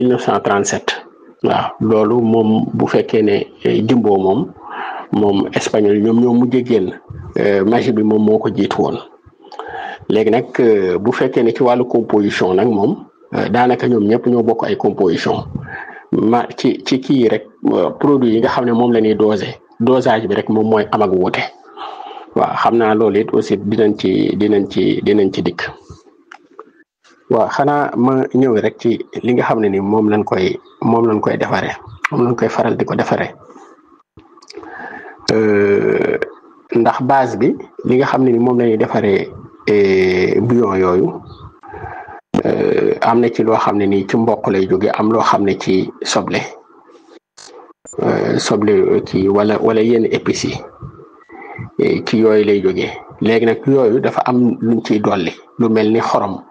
1937 waaw loolu moom bu fekkee ne jumbo moom moom espagnol ñoom ñoo mujj génn magie bi moom moo ko jiitu woon léegi nag bu fekkee ne ci wàllu composition nag moom daanaka ñoom ñëpp ñoo bokk ay composition ma ci ci kii rek produit yi nga xam ne moom la ñuy dosé dosage bi rek moom mooy am ak wuute waaw xam naa loolu it aussi dinañ ci dinañ ci dinañ ci dikk waaw xanaa ma ñëw rek ci li nga xam ne ni moom lañ koy moom lañ koy defaree moom lañ koy faral di ko defaree ndax base bi li nga xam ne ni moom la ñuy defaree bouillon yooyu am na ci loo xam ne nii ci mboq lay jóge am loo xam ne ci soble soble ci wala wala yenn épices yi ci yooyu lay jóge léegi nag yooyu dafa am luñ ciy dolli lu mel ni xorom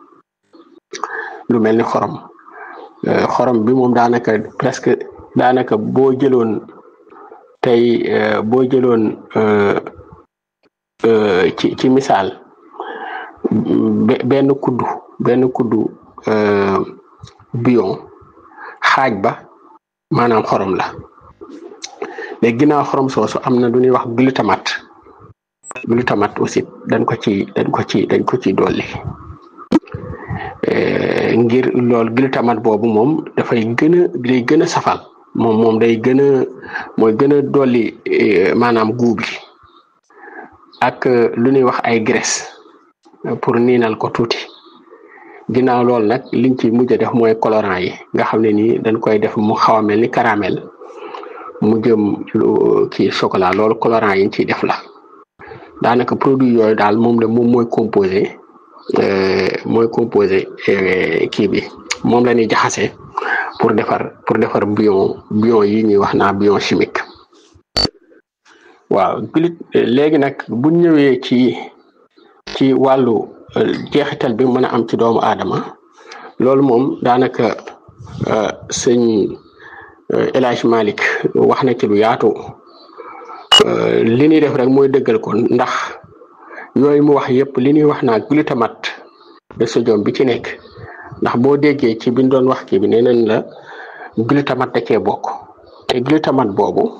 lu mel ni xorom xorom bi moom daanaka presque daanaka boo jëloon tey boo jëloon ci ci misaal benn kuddu benn kuddu bouillon xaaj ba maanaam xorom la léegi ginnaaw xorom soosu am na lu ñuy wax glutamate glutamate aussi dañ ko ci dañ ko ci dañ ko ci dolli ngir loolu glutamate boobu moom dafay gën a day gën a safal moom moom day gën a mooy gën a dolli maanaam guub bi ak lu ñuy wax ay graisse pour niinal ko tuuti ginnaaw loolu nag liñ ci mujj a def mooy colorant yi nga xam ne nii dañ koy def mu xaw a mel ni caramel mu jëm kii chocolat loolu colorant yi ñu ciy def la daanaka produit yooyu daal moom la moom mooy composé mooy composé kii bi moom la ñuy jaxase pour defar pour defar bouillon bouillon yi ñuy wax naa bouillon chimique waaw glut léegi nag bu ñëwee ci ci wàllu jeexital bi mën a am ci doomu aadama loolu moom daanaka sëñ El Hadj Malick wax na ci lu yaatu li ñuy def rek mooy dëggal ko ndax yooyu mu wax yëpp li ñuy wax naa glutamate de sodium bi ci nekk ndax boo déggee ci biñ doon wax kii bi nee nañ la glutamate da cee bokk te glutamate boobu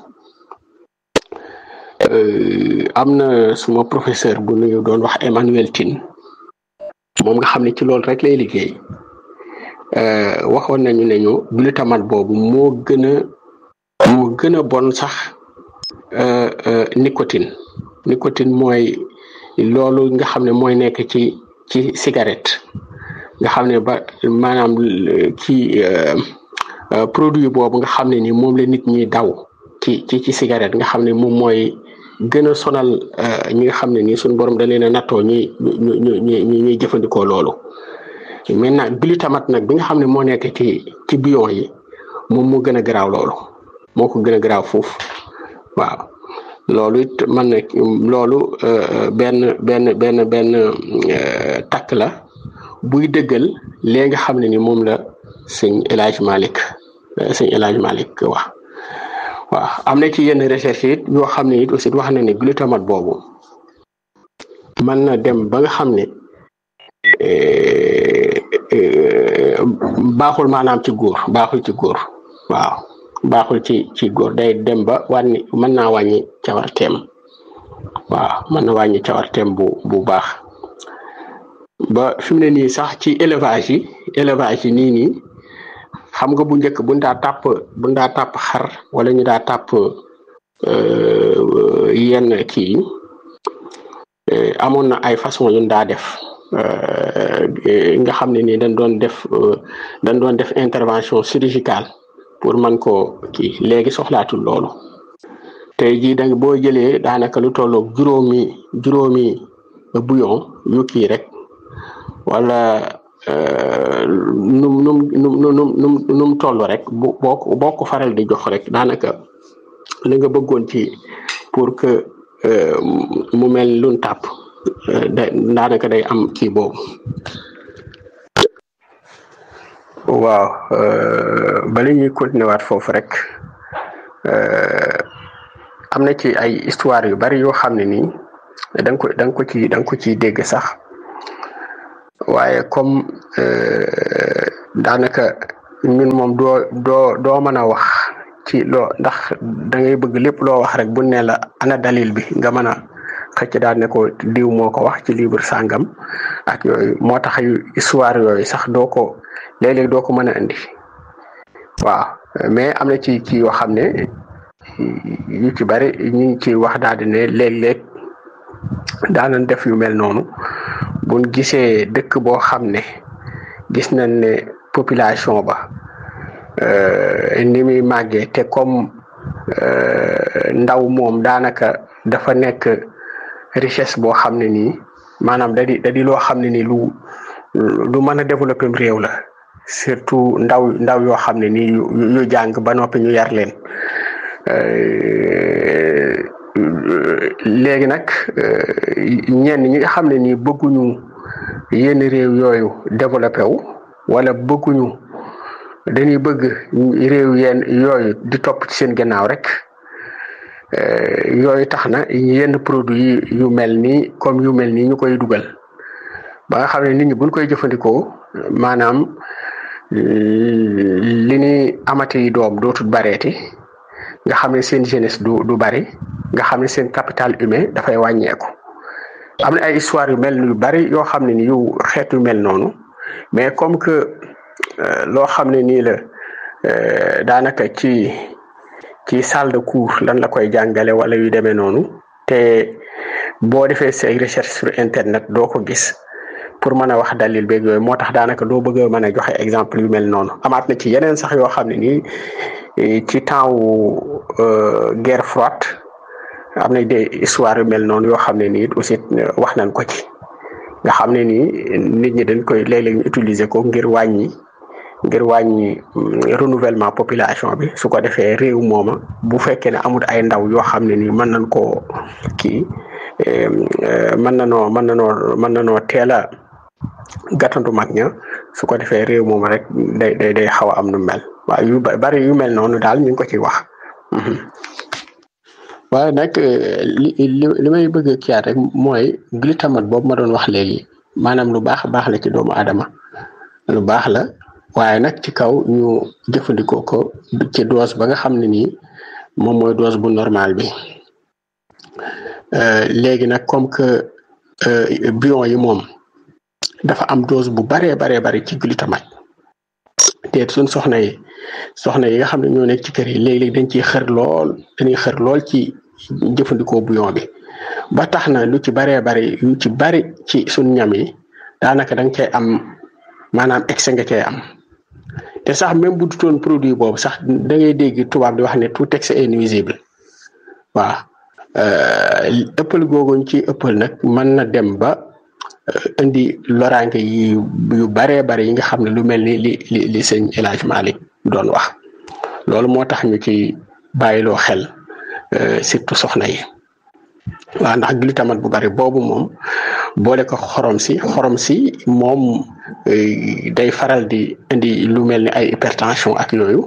am na suma professeur bu nuyu doon wax Emmanuel Tine moom nga xam ne ci loolu rek lay liggéey waxoon nañu ne ñu glutamate boobu moo gën a moo gën a bon sax nicotine nicotine mooy loolu nga xam ne mooy nekk ci ci cigarette nga xam ne ba maanaam ci produit boobu nga xam ne ni moom la nit ñi daw ci ci ci cigarette nga xam ne moom mooy gën a sonal ñi nga xam ne nii suñu borom da leen a nattoo ñuy ñu ñu ñu ñuy jëfandikoo loolu maintenant glutamate nag bi nga xam ne moo nekk ci ci bouillon yi moom moo gën a garaaw loolu moo ko gën a garaaw foofu waaw loolu it man na loolu benn benn benn benn takk la buy dëggal léegi nga xam ne ni moom la sëñ El Hadj Malick sëñ El Hadj Malick wax waaw am na ci yenn recherche it yoo xam ne it aussi wax na ne glutamate boobu mën na dem ba nga xam ne baaxul maanaam ci góor baaxul ci góor waaw baaxul ci ci góor day dem ba wàññi mën naa wàññi cawarteem waaw mën na wàññi cawarteem bu bu baax ba fi mu ne nii sax ci élevage yi élevage yi nii nii xam nga bu njëkk buñ daa tàpp buñ daa tàpp xar wala ñu daa tàpp yenn kii amoon na ay façon yu daa def nga xam ne nii dañ doon def dañ doon def intervention chirurgicale pour man ko kii léegi soxlaatul loolu tey jii da boo jëlee daanaka lu tolloog juróomi juróomi bouillon yu kii rek wala num num num num num num toll rek bu boo ko boo ko faral di jox rek daanaka li nga bëggoon ci pour que mu mel lun tàpp da daanaka day am kii boobu waaw bala ñuy continuer waat foofu rek am na ci ay histoire yu bari yoo xam ne nii da nga ko da nga ko ci da nga ko ciy dégg sax waaye comme daanaka ñun moom doo doo doo mën a wax ci loo ndax da ngay bëgg lépp loo wax rek bu ne la ana dalil bi nga mën a xëcc daal ne ko diw moo ko wax ci livre sàngam ak yooyu moo tax yu histoire yooyu sax doo ko léeg-léeg doo ko mën a indi waaw mais am na ci ci yoo xam ne yu ci bari ñu ngi ci wax daal di ne léeg-léeg daanan def yu mel noonu buñ gisee dëkk boo xam ne gis nañ ne population ba ni muy màggee te comme ndaw moom daanaka dafa nekk richesse boo xam ne nii maanaam da di da di loo xam ne nii lu lu mën a développer réew la surtout ndaw ndaw yoo xam ne nii yu yu jàng ba noppi ñu yar leen léegi nag ñenn ñi nga xam ne nii bëgguñu yenn réew yooyu développé wu wala bëgguñu dañuy bëgg réew yenn yooyu di topp ci seen gannaaw rek yooyu tax na yenn produit yu mel nii comme yu mel nii ñu koy dugal ba nga xam ne nit ñi buñ koy jëfandikoo maanaam li ni amati doom dootul bareeti nga xam ne seen jeunesse du du bari nga xam ne seen capital humain dafay wàññeeku am na ay histoire yu mel yu bari yoo xam ne ni yu xeet yu mel noonu mais comme que loo xam ne nii la daanaka ci ci salle de cours lan la koy jàngale wala yu demee noonu te boo defee say recherche sur internet doo ko gis pour mën a wax dalil beeg yooyu moo tax daanaka doo bëgg a mën a joxe exemple yu mel noonu amaat na ci yeneen sax yoo xam ne nii ci temps wu guerre froide am na des histoire yu mel noonu yoo xam ne nii aussi wax nañ ko ci nga xam ne nii nit ñi dañ koy léeg-léeg ñu utiliser ko ngir wàññi ngir wàññi renouvellement population bi su ko defee réew mooma bu fekkee ne amul ay ndaw yoo xam ne nii mën nañ koo kii mën na noo mën na noo mën na noo teel a gàttandu mag ña su ko defee réew mooma rek day day day xaw a am nu mel waaye yu bari yu mel noonu daal ñu ngi ko ci wax waaye nag li li may bëgg a kiyaat rek mooy glutamate boobu ma doon wax léegi maanaam lu baax baax la ci doomu aadama lu baax la waaye nag ci kaw ñu jëfandikoo ko ci dose ba nga xam ne nii moom mooy dose bu normal bi léegi nag comme que bion yi moom dafa am dose bu baree baree bari ci glutamate te suñ soxna yi soxna yi nga xam ne ñoo nekk ci kër yi léeg-léeg dañ ciy xër lool dañuy xër lool ci jëfandikoo bouillon bi ba tax na lu ci baree bari lu ci bari ci suñ ñam yi daanaka da nga cay am maanaam excès nga cay am te sax même bu dutoon produit boobu sax da ngay dégg tubaab di wax ne tout excès est nuisible waaw ëppal googuñ ci ëppal nag mën na dem ba indi loraange yi yu baree bari yi nga xam ne lu mel ni li li li sëñ El Hadj Malick doon wax loolu moo tax ñu ci bàyyiloo xel surtout soxna yi waaw ndax glutamate bu bari boobu moom boole ko xorom si xorom si moom day faral di indi lu mel ni ay hypertension ak yooyu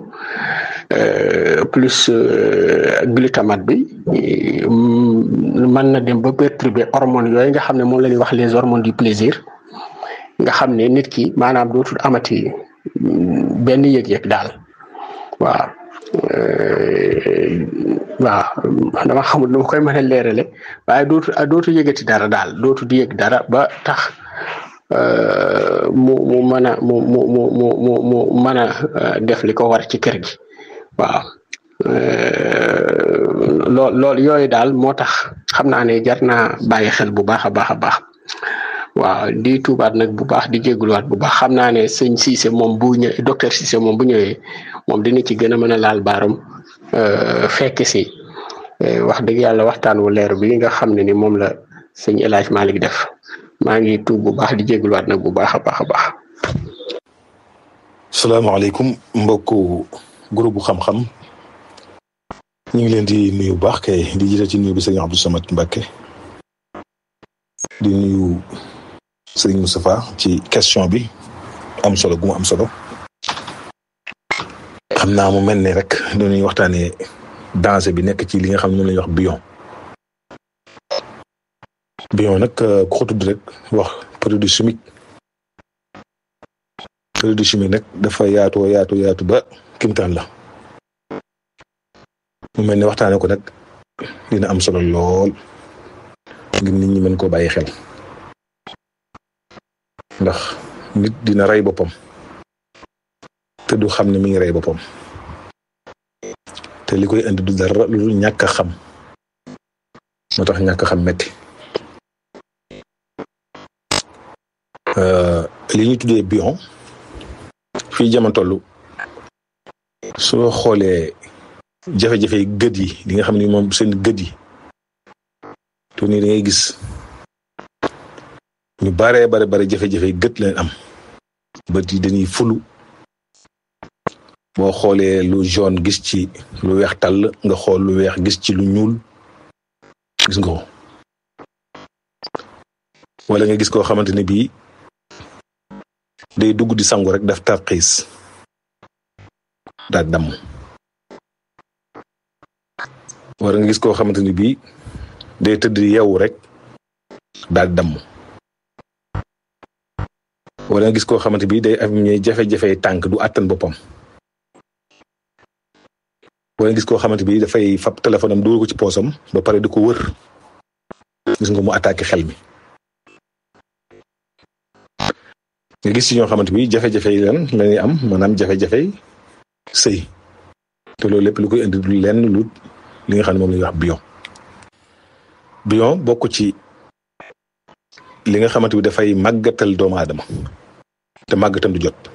plus glutamate bi mën na dem ba perturber hormones yooyu nga xam ne moom la ñuy wax les hormones du plaisir nga xam ne nit ki maanaam dootul amati benn yëg-yëg daal waaw waaw dama xamul nu ma koy mën a leerale waaye dootu dootu yëgati dara daal dootu di yëg dara ba tax mu mu mën a mu mu mu mu mu mu mën a def li ko war ci kër gi waaw lool loolu yooyu daal moo tax xam naa ne jar naa bàyyi xel bu baax a baax a baax waaw di tuubaat nag bu baax di jégaluwaat bu baax xam naa ne sëñ Cissé moom bu ñëwee docteur Cissé moom bu ñëwee moom dina ci gën a mën a laal baaram fekk si wax dëgg yàlla waxtaan wu leer bi nga xam ne ni moom la sëñ El Hadj Malick def maa ngi tuub bu baax di jégaluwaat nag bu baax a baax a baax. salaamaaleykum mbokku groupe xam-xam ñu ngi leen di nuyu bu baax kay di jiite ci nuyu bi sëñ Abdou Samad Mbacké di nuyu sëñ Moustapha ci question bi am solo gu mu am solo xam naa mu mel ne rek dañuy waxtaanee danger bi nekk ci li nga xam ne moom la ñuy wax bion bion nag ku ko tudd rek wax produit chimique produit chimique nag dafa yaatoo yaatu yaatu ba kimtaan la mu mel ni waxtaane ko nag dina am solo lool ngir nit ñi mën koo bàyyi xel ndax nit dina rey boppam te du xam ne mi ngi rey boppam te li koy indi du dara lu dul ñàkk a xam moo tax ñàkk a xam metti li ñu tuddee bion fii jamono toll soo xoolee jafe-jafe yi gët yi li nga xam ni moom seen gët yi to nii da ngay gis ñu baree bare bare jafe-jafe yi gët leen am bët yi dañuy fulu boo xoolee lu jaune gis ci lu weex tàll nga xool lu weex gis ci lu ñuul gis nga ko wala nga gis koo xamante ne bii day dugg di sangu rek daf tarxiis daal damm wala nga gis koo xamante ni bii day tëdd yeewu rek daal damm wala nga gis koo xamante bii day am jafe-jafe tànk du àttan boppam wala nga gis koo xamante bii dafay fab téléphone am dugal ko ci poosam ba pare di ko wër gis nga mu attaqué xel mi nga gis ci ñoo xamante bi jafe-jafe yi lan la ñuy am maanaam jafe-jafe sëy te loolu lépp lu koy indi du lenn lu li nga xam ne moom la ñuy wax bion bion bokk ci li nga xamante bi dafay màggatal doomu aadama te màggatam du jot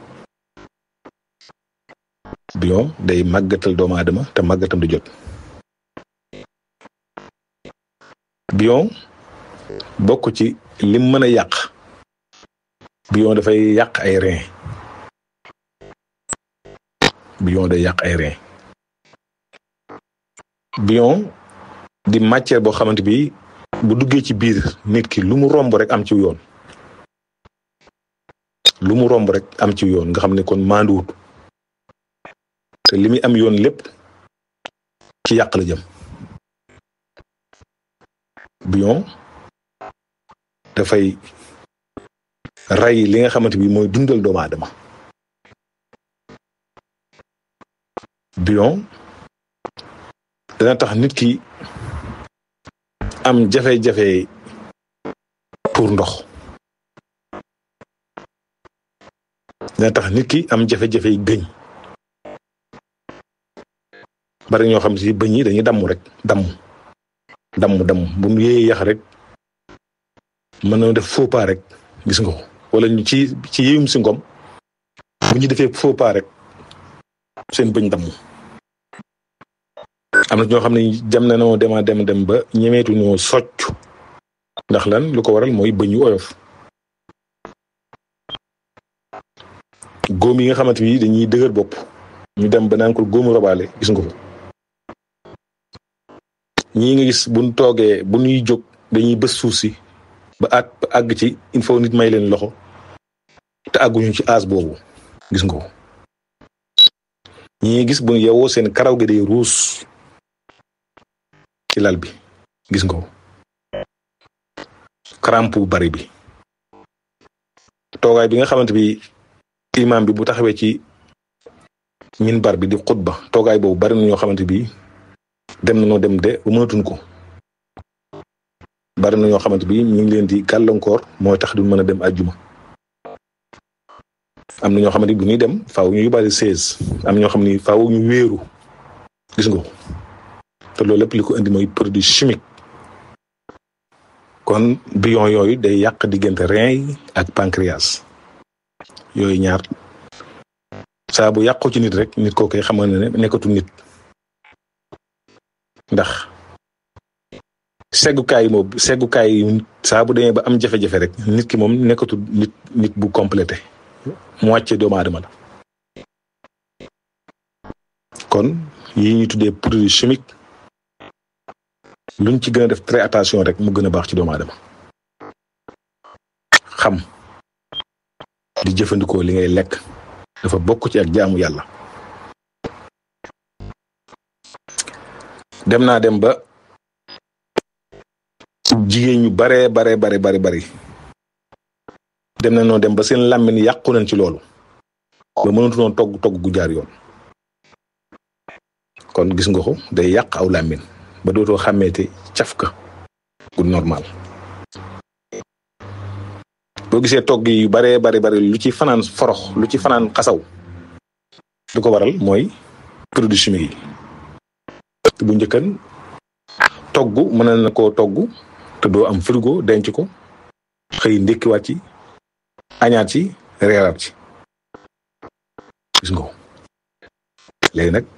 bion day màggatal doomu aadama te màggatam du jot bion bokk ci lim mën a yàq bion dafay yàq ay rein bion day yàq ay rein bion di matière boo xamante bi bu duggee ci biir nit ki lu mu romb rek am ci yoon lu mu romb rek am ci yoon nga xam ne kon maanduwut te li muy am yoon lépp ci yàq la jëm bion dafay ray li nga xamante bi mooy dundal doomu aadama bion dana tax nit ki am jafe-jafe pour ndox dana tax nit ki am jafe-jafe gëñ bari ñoo xam si bëñ yi dañuy damm rek damm damm damm bu ñu yéeyee yax rek mën na def faux pas rek gis nga ko wala ñu ci ci yéyum si ngom bu ñu defee faux pas rek seen bëñ damm am na ñoo xam ne dem na noo dema dem dem ba ñemeetu ñoo socc ndax lan lu ko waral mooy bëñ yu oyof góom yi nga xamante bi dañuy dëgër bopp ñu dem ba naan ko góomu robaale gis nga ko ñii nga gis buñ toogee bu ñuy jóg dañuy bës suuf si ba at ba àgg ci il faut nit may leen loxo te àgguñu ci aas boobu gis nga ko ñii gis bu yewoo seen karaw gi day ruus ci lal bi gis nga ko crampe bu bari bi toogaay bi nga xamante bi imam bi bu taxawee ci minbar bi di xutba toogaay boobu bari na ñoo xamante bi dem na noo dem de ba mënatuñ ko bari na ñoo xamante bi ñu ngi leen di gàllankoor mooy tax duñ mën a dem àjjuma am na ñoo xamante bu ñuy dem faaw ñu yóbbaale seize am ñoo xam ni faaw ñu wéeru gis nga ko te loolu lépp li ko indi mooy produit chimique kon bion yooyu day yàq diggante rein yi ak pancréas yooyu ñaar saa bu yàqu ci nit rek nit koo koy xamal ne nekkatu nit ndax seggukaay moom seggukaay yi saa bu demee ba am jafe-jafe rek nit ki moom nekkatu nit nit bu complété mu wàccee doomu aadama la kon yi ñuy tuddee produit chimique luñ ci gën a def très attention rek mu gën a baax ci doomu aadama xam di jëfandikoo li ngay lekk dafa bokk ci ak jaamu yàlla dem naa dem ba jigéen ñu baree bare bare bari bari dem na noo dem ba seen làmmiñ yàqu nañ ci loolu ba mënatunoon togg togg gu jaar yoon kon gis nga ko day yàq aw làmmiñ ba dootoo xàmmeete cafka gu normal boo gisee togg yu baree bari bari lu ci fanaan forox lu ci fanaan xasaw lu ko waral mooy produit chimique yi bu njëkkan togg mën na koo togg te doo am frigo denc ko xëy ndékkiwaat ci añaat ci reeraat ci gis nga ko léegi nag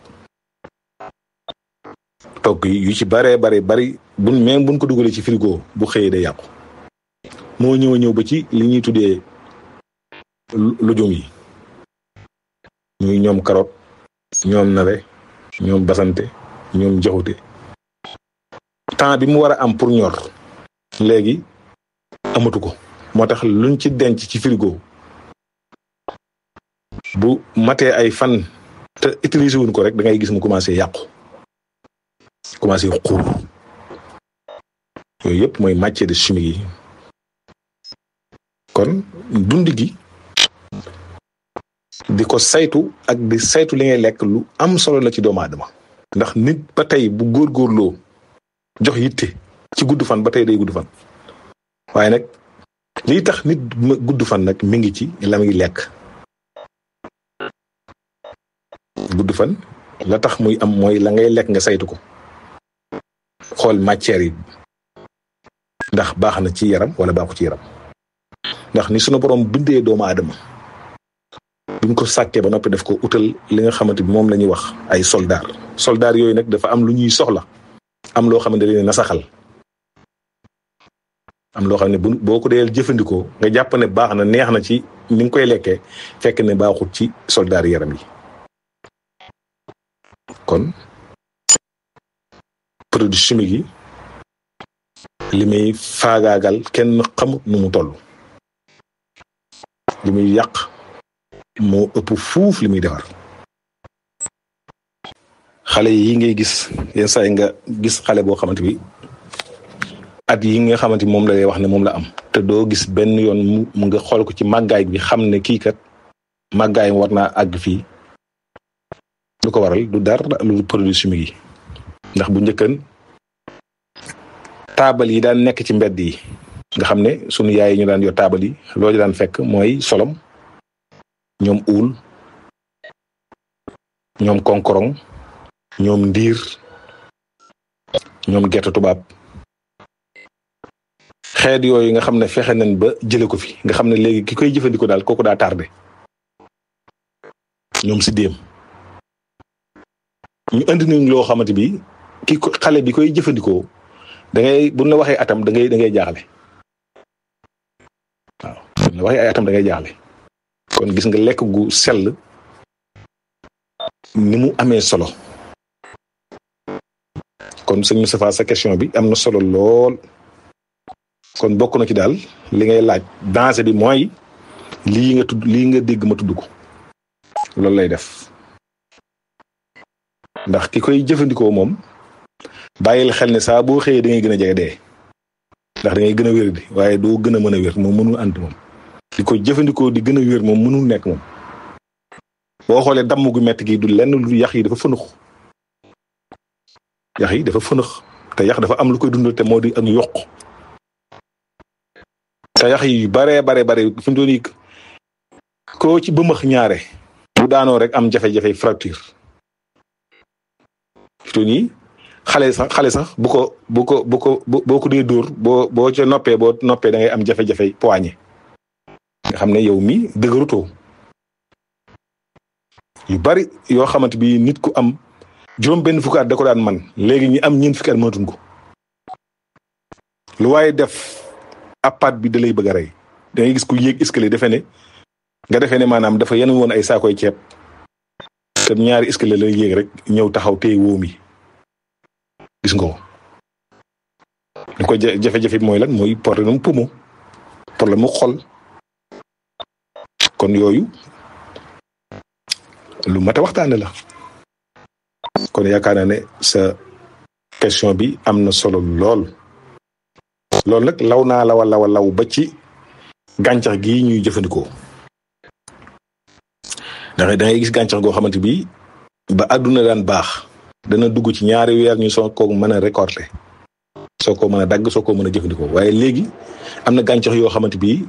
togg yi yu ci baree bari bari buñ même buñ ko dugalee ci frigo bu xëyee day yàqu moo ñëw a ñëw ba ci li ñuy tuddee lujum yi muy ñoom carotte ñoom nawe ñoom basante ñoom jaxute temps bi mu war a am pour ñor léegi amatu ko moo tax luñ ci denc ci frigo bu matee ay fan te utiliser wuñ ko rek da ngay gis mu commencé yàqu commencé xuur yooyu yëpp mooy matière de chimique yi kon dund gi di ko saytu ak di saytu li ngay lekk lu am solo la ci doomu aadama ndax nit ba tey bu góorgóorloo jox yitte ci gudd fan ba tey day gudd fan waaye nag liy tax nit gudd fan nag mi ngi ci la muy lekk gudd fan la tax muy am mooy la ngay lekk nga saytu ko xool matière yi ndax baax na ci yaram wala baaxu ci yaram ndax ni sunu borom bindee doomu aadama buñ ko sàkkee ba noppi def ko utal li nga xamante bi moom la ñuy wax ay soldaar soldaar yooyu nag dafa am lu ñuy soxla am loo xamante ne nasaxal am loo xam ne bu boo ko dee jëfandikoo nga jàpp ne baax na neex na ci ni nga koy lekkee fekk ne baaxut ci soldaar yaram yi kon produit chimique yi li muy faagaagal kenn xamut nu mu toll li muy yàq moo ëpp fuuf li muy defar xale yi ngay gis yenn saa yi nga gis xale boo xamante bi at yi nga xamante moom la lay wax ne moom la am te doo gis benn yoon mu nga xool ko ci màggaay bi xam ne kii kat màggaay war naa àgg fii lu ko waral du dara lu produit chimique yi ndax bu njëkkan taabal yi daan nekk ci mbedd yi nga xam ne sunu yaay yi ñu daan yor taabal yi loolu daan fekk mooy solom ñoom uul ñoom konkorong ñoom ndiir ñoom gerte tubaab xeet yooyu nga xam ne fexe nañ ba jële ko fi nga xam ne léegi ki koy jëfandikoo daal kooku daa tardé ñoom si déem ñu indi nañ loo xamante bi ki xale bi koy jëfandikoo da ngay buñ la waxee atam da ngay da ngay jaaxle waaw buñ la waxee ay atam da ngay jaaxle kon gis nga lekk gu sell ni mu amee solo kon sëñ Moustapha sa question bi am na solo lool kon bokk na ci daal li ngay laaj danger bi mooy lii nga tudd lii nga dégg ma tudd ko loolu lay def ndax ki koy jëfandikoo moom bàyyil xel ne saa boo xëyee da ngay gën a jege dee ndax da ngay gën a wér di waaye doo gën a mën a wér moom mënul ànd moom di ko jëfandikoo di gën a wér moom mënul nekk moom boo xoolee damm gu metti gi du lenn lu yax yi dafa fënux yax yi dafa fënux te yax dafa am lu koy dundal te moo di ak yokk te yax yi baree bare bare fi mu doon koo ci bëmëx ñaare bu daanoo rek am jafe-jafe fracture fi doon yi xale sax xale sax bu ko bu ko bu ko boo ko dee dóor boo boo ca noppee boo noppee da ngay am jafe-jafe poignée nga xam ne yow mi dëgërutoo yu bari yoo xamante bi nit ku am juróom benn fukki at da ko daan man léegi ñi am ñeent fukki at mënatuñ ko lu waaye def appaat bi da lay bëgg a rey da ngay gis ku yéeg escalier defe ne nga defee ne maanaam dafa yenn woon ay saakoy ceeb te ñaari escalier la yéeg rek ñëw taxaw téye wóom yi gis nga ko li ko jafe-jafe bi mooy lan mooy problème poumon problème mu xol kon yooyu lu mat a waxtaane la kon yaakaar naa ne sa question bi am na solo lool loolu nag law naa lawa lawa law ba ci gàncax gi ñuy jëfandikoo ndax da ngay gis gàncax goo xamante bi ba àdduna daan baax dana dugg ci ñaari weer ñu soo ko mën a récolter soo ko mën a dagg soo ko mën a jëfandikoo waaye léegi am na gàncax yoo xamante bi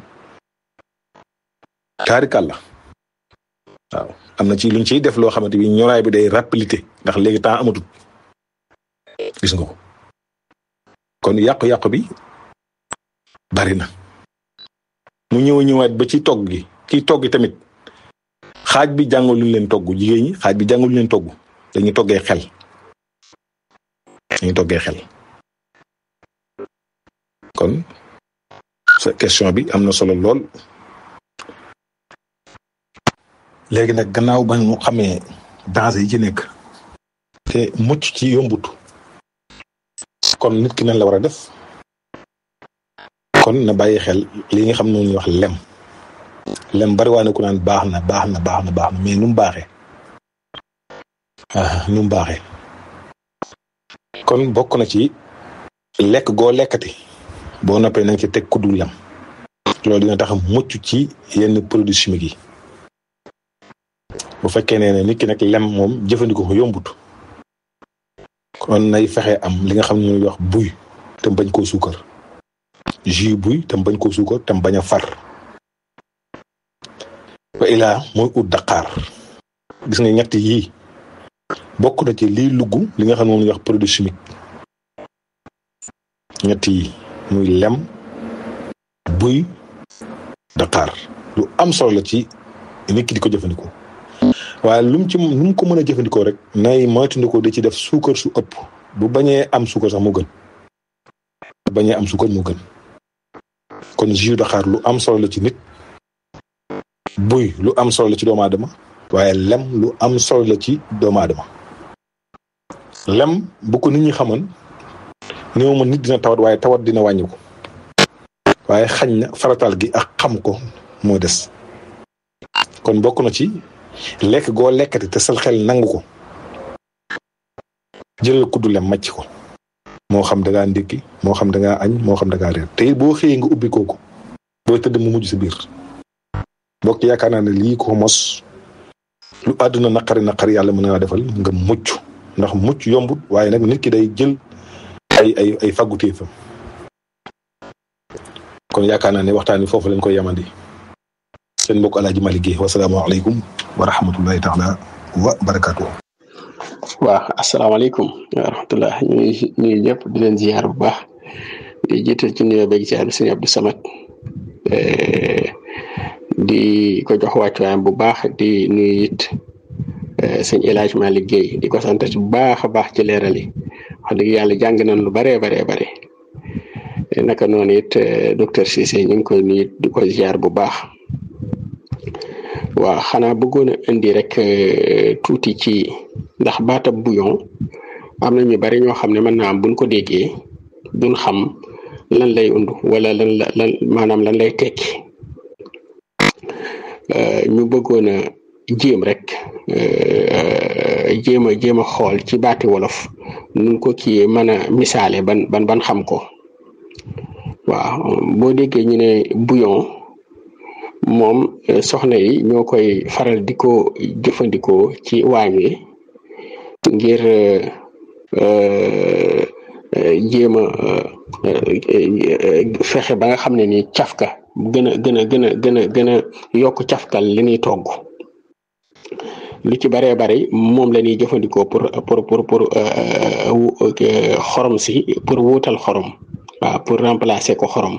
taarikal la waaw am na ci luñ ciy def loo xamante bi ñoraay bi day rapidité ndax léegi temps amatul gis nga ko kon yàqu-yàqu bi bari na mu ñëw ñëwaat ba ci togg gi kiy togg tamit xaaj bi jàngal luñ leen togg jigéen ñi xaaj bi jàngal luñ leen togg dañuy toggee xel dañuy toggee xel kon sa question bi am na solo lool léegi nag gannaaw ba ñu xamee danger yi ci nekk te mucc ci yombut kon nit ki nan la war a def kon na bàyyi xel li nga xam ne ñuy wax lem lem bari waa ne ku naan baax na baax na baax na baax na mais nu mu baaxee ah nu mu baaxee kon bokk na ci lekk goo lekkati boo noppee na nga ci teg kuddu lem loolu dina tax mucc ci yenn produits chimiques yi bu fekkee ne nit ki nag lem moom jëfandikoo ko yombut kon nay fexe am li nga xam ne ñuy wax buy te bañ koo suukar jus buy te bañ koo suukar te bañ a far wa ilaa mooy ut daqaar gis nga ñett yii bokk na ci liy lugg li nga xam ne moom la ñuy wax produit chimique ñett yi muy lem buy daqaar lu am solo la ci nit ki di ko jëfandikoo waaye lu mu ci lu mu ko mën a jëfandikoo rek nay moytandikoo di ci def suukar su ëpp bu bañee am suukar sax mu gën bu bañee am suukar mu gën kon jus daqaar lu am solo la ci nit buy lu am solo la ci doomu aadama waaye lem lu am solo la ci doomu aadama lem bu ko nit ñi xamoon néew ma nit dina tawat waaye tawat dina wàññi ko waaye xañ na faratal gi ak xam ko moo des kon bokk na ci lekk goo lekkati te sal xel nangu ko jëlal kuddu lem màcc ko moo xam da ngaa ndékki moo xam da ngaa añ moo xam da ngaa reer te boo xëyee nga ubbi kooku boo tëdd mu mujj sa biir mbokk yaakaar naa ne lii ko mos lu àdduna naqari naqari yàlla mën naa defal nga mucc ndax mucc yombut waaye nag nit ki day jël ay ay ay fagguteefam kon yaakaar naa ne waxtaan wi foofu lañ koy yamandi seen mbokk Alaaji Malick Guèye wasalaamaaleykum wa rahmatullahi taala wa barakaatu. waaw asalaamaaleykum wa rahmatullah ñu ngi nuyu ñëpp di leen ziar bu baax di jiital ci nuyoo beeg ziar bi sëñ Abdou Samad di ko jox wàccuwaayam bu baax di nuyu it sëñ El Hadj Malick Guèye di ko sant bu baax a baax ci leeral yi wax dëgg yàlla jàng nañ lu baree baree bare naka noonu it docteur Cissé ñu ngi koy nuyu di ko ziar bu baax waaw xanaa bëggoon a indi rek tuuti ci ndax baatab bouillon am na ñu bari ñoo xam ne mën naa am buñ ko déggee duñ xam lan lay undu wala lan la lan maanaam lan lay tekki ñu bëggoon a jéem rek jéem a jéem a xool ci baati wolof nun ko kii mën a misaale ban ban ban xam ko waaw boo déggee ñu ne bouillon moom soxna yi ñoo koy faral di ko jëfandikoo ci waañ wi ngir jéem a fexe ba nga xam ne ni cafka gën a gën a gën a gën a gën a yokk cafkal li ñuy togg lu ci baree bari moom la ñuy jëfandikoo pour pour pour pour xorom si pour wuutal xorom waaw pour remplacer ko xorom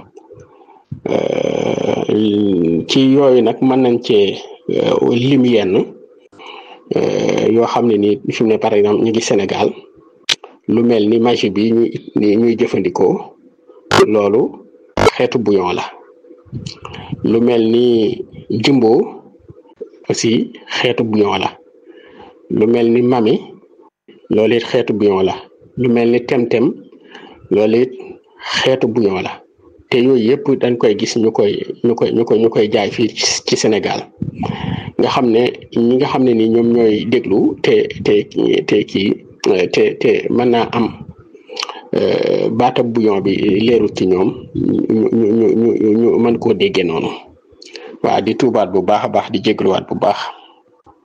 ci yooyu nag mën nañ cee lim yenn yoo xam ne ni fi mu ne par exemple ñu ngi Sénégal lu mel ni magie bi ñuy ñuy jëfandikoo loolu xeetu bouillon la lu mel ni jumbo aussi xeetu bouillon la lu mel ni mami loolu it xeetu bouillon la lu mel ni temtem loolu it xeetu bouillon la te yooyu yëpp dañ koy gis ñu koy ñu koy ñu koy ñu koy jaay fii ci Sénégal nga xam ne ñi nga xam ne ni ñoom ñooy déglu te te te kii te te mën naa am baatab bouillon bi leerul ci ñoom ñu ñu ñu ñu mën koo déggee noonu waaw di tuubaat bu baax a baax di jégluwaat bu baax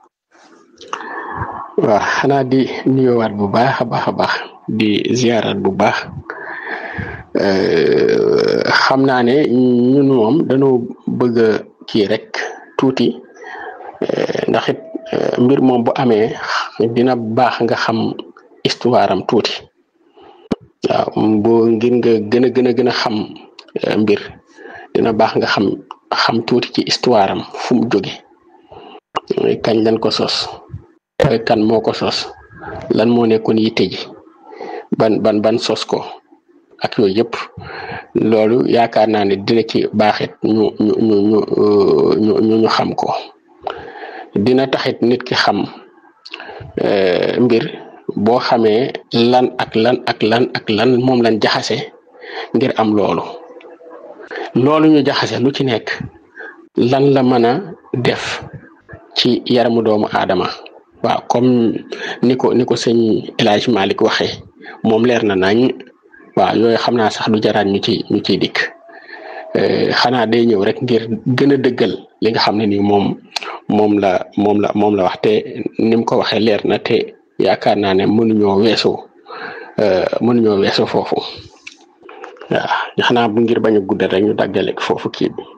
waaw xanaa di nuyuwaat bu baax a baax a baax di ziarat bu baax xam naa ne ñun moom dañoo bëgg a kii rek tuuti ndax it mbir moom bu amee dina baax nga xam histoire am tuuti waaw boo ngir nga gën a gën a gën a xam mbir dina baax nga xam xam tuuti ci histoire am fu mu jóge kañ lañ ko sos kan moo ko sos lan moo nekkoon yitte ji ban ban ban sos ko ak yooyu yëpp loolu yaakaar naa ne dina ci baaxit ñu ñu ñu ñu ñu ñu xam ko dina taxit nit ki xam mbir boo xamee lan ak lan ak lan ak lan moom lañ jaxase ngir am loolu loolu ñu jaxase lu ci nekk lan la mën a def ci yaramu doomu aadama waaw comme ni ko ni ko sëñ El Hadj Malick waxee moom leer na nañ waaw yooyu xam naa sax du jaraat ñu ci ñu ciy dikk xanaa day ñëw rek ngir gën a dëggal li nga xam ne ni moom moom la moom la moom la wax te ni mu ko waxee leer na te yaakaar naa ne mënuñoo weesu mënuñoo weesu foofu waaw xanaa bu ngir bañ a guddal rek ñu daggale foofu kii bi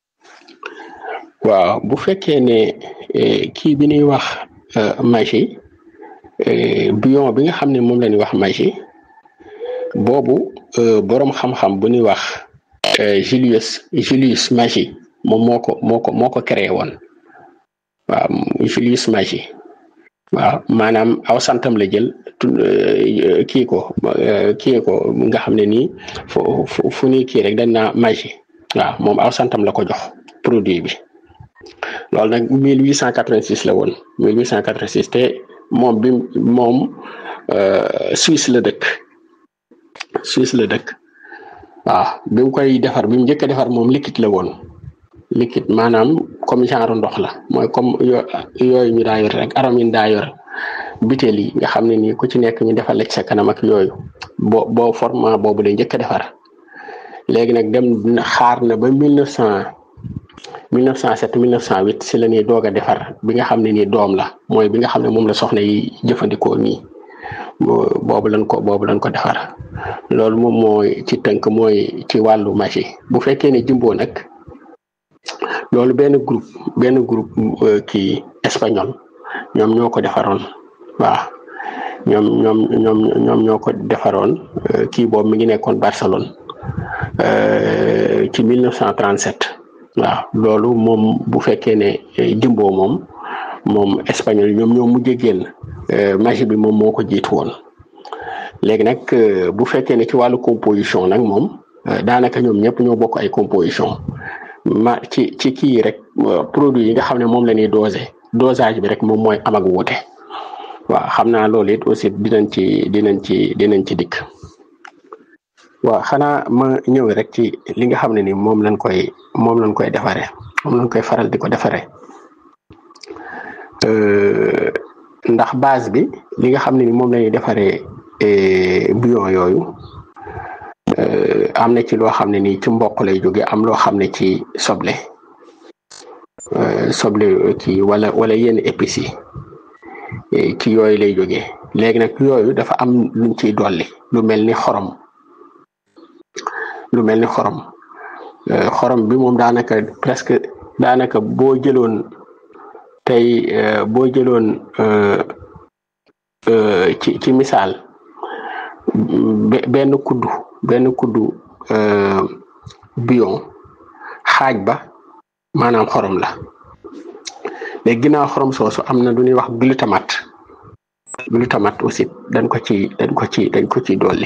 waaw bu fekkee ne kii bi ñuy wax magie bion bi nga xam ne moom la ñuy wax magie boobu boroom xam-xam bu ñuy wax Julius Julius Magie moom moo ko moo ko moo ko créé woon waaw Julius Magie waaw maanaam aw santam la jël kii ko kii ko nga xam ne nii fu fu ñuy kii rek dañ naa magie waaw moom aw santam la ko jox produit bi loolu nag 1886 la woon 1886 te moom bi moom Suisse la dëkk Suisse la dëkk waaw bi mu koy defar bi mu njëkk a defar moom liquide la woon liquide maanaam comme genre ndox la mooy comme yooyu ñu daa yor rek arom yi daa yor butéel yi nga xam ne nii ku ci nekk ñu defal la ci sa kanam ak yooyu boo boo format boobu la njëkk a defar léegi nag dem xaar na ba mille neuf cent mille neuf cent sept mille neuf cent huit si la ñuy doog a defar bi nga xam ne nii doom la mooy bi nga xam ne moom la soxna yi jëfandikoo nii boobu lañ ko boobu lañ ko defar loolu moom mooy ci tënk mooy ci wàllu magie bu fekkee ne jumbo nag loolu benn groupe benn groupe kii espagnol ñoom ñoo ko defaroon waaw ñoom ñoom ñoom ñoom ñoo ko defaroon kii boobu mi ngi nekkoon Barcelone ci 1937 waaw loolu moom bu fekkee ne jumbo moom moom espagnol ñoom ñoo mujj génn magie bi moom moo ko jiitu woon léegi nag bu fekkee ne ci wàllu composition nag moom daanaka ñoom ñëpp ñoo bokk ay composition ma ci ci kii rek produit yi nga xam ne moom la ñuy dosé dosage bi rek moom mooy am ak wuute waaw xam naa loolu it aussi dinañ ci dinañ ci dinañ ci dikk waaw xanaa ma ñëw rek ci li nga xam ne ni moom lañ koy moom lañ koy defaree moom lañ koy faral di ko defaree ndax base bi li nga xam ne ni moom la ñuy defaree bouillon yooyu am na ci loo xam ne nii ci mboq lay jóge am loo xam ne ci soble soble kii wala wala yenn épices yi ci yooyu lay jóge léegi nag yooyu dafa am luñ ciy dolli lu mel ni xorom lu mel ni xorom xorom bi moom daanaka presque daanaka boo jëloon tey boo jëloon ci ci misaal benn kuddu benn kuddu bion xaaj ba maanaam xorom la léegi ginnaaw xorom soosu am na lu ñuy wax glutamate glutamate aussi dañ ko ci dañ ko ci dañ ko ci dolli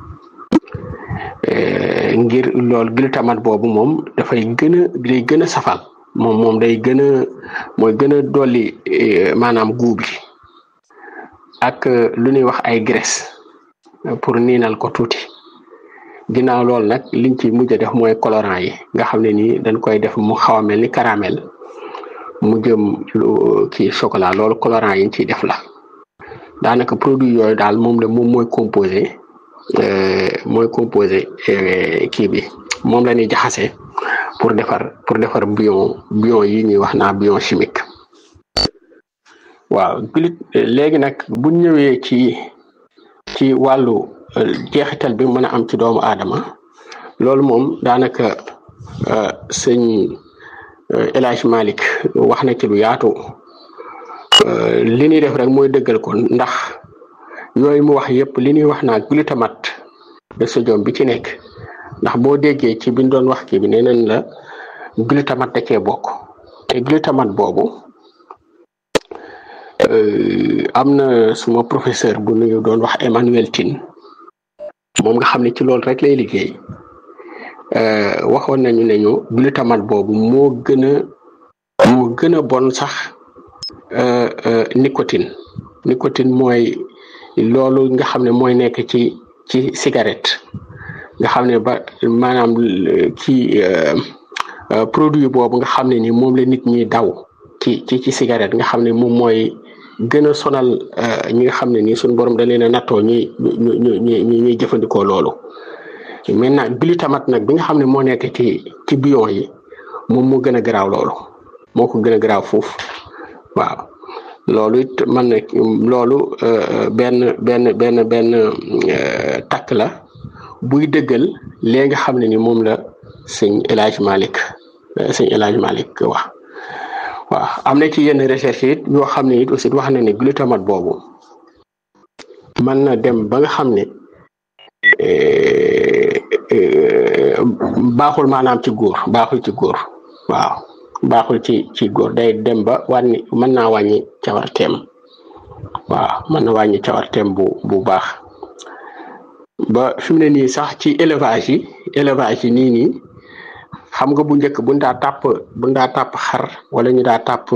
ngir lool glutamate boobu moom dafay gën a day gën a safal moom moom day gën a mooy gën a dolli maanaam guub bi ak lu ñuy wax ay graisse pour niinal ko tuuti ginnaaw loolu nag liñ ci mujj a def mooy colorant yi nga xam ne nii dañ koy def mu xaw a mel ni caramel mu jëm kii chocolat loolu colorant yi ñu ciy def la daanaka produit yooyu daal moom la moom mooy composé mooy composé kii bi moom la ñuy jaxase pour defar pour defar bouillon bouillon yi ñuy wax naa bouillon chimique waaw glut léegi nag bu ñëwee ci ci wàllu jeexital bi mën a am ci doomu aadama loolu moom daanaka sëñ El Hadj Malick wax na ci lu yaatu li ñuy def rek mooy dëggal ko ndax yooyu mu wax yëpp li ñuy wax naa glutamate de sodium bi ci nekk ndax boo déggee ci biñ doon wax kii bi nee nañ la glutamate da cee bokk te glutamate boobu am na suma professeur bu ñu doon wax Emmanuel Tine moom nga xam ne ci loolu rek lay liggéey waxoon nañu ne ñu glutamate boobu moo gën a moo gën a bon sax nicotine nicotine mooy loolu nga xam ne mooy nekk ci ci cigarette nga xam ne ba maanaam ci produit boobu nga xam ne ni moom la nit ñi daw ci ci ci cigarette nga xam ne moom mooy gën a sonal ñi nga xam ne nii suñu borom da leen a nattoo ñuy ñu ñu ñu ñuy jëfandikoo loolu maintenant glutamate nag bi nga xam ne moo nekk ci ci bion yi moom moo gën a garaaw loolu moo ko gën a garaaw foofu waaw loolu it man na loolu benn benn benn benn takk la buy dëggal léegi nga xam ne ni moom la sëñ El Hadj Malick sëñ El Hadj Malick wax waaw am na ci yenn recherche it yoo xam ne it aussi wax na ne glutamate boobu mën na dem ba nga xam ne baaxul maanaam ci góor baaxul ci góor waaw baaxul ci ci góor day dem ba wàññi mën naa wàññi cawarteem waaw mën na wàññi cawarteem bu bu baax ba fi mu ne nii sax ci élevage yi élevage yi nii nii xam nga bu njëkk buñ daa tàpp buñ daa tàpp xar wala ñu daa tàpp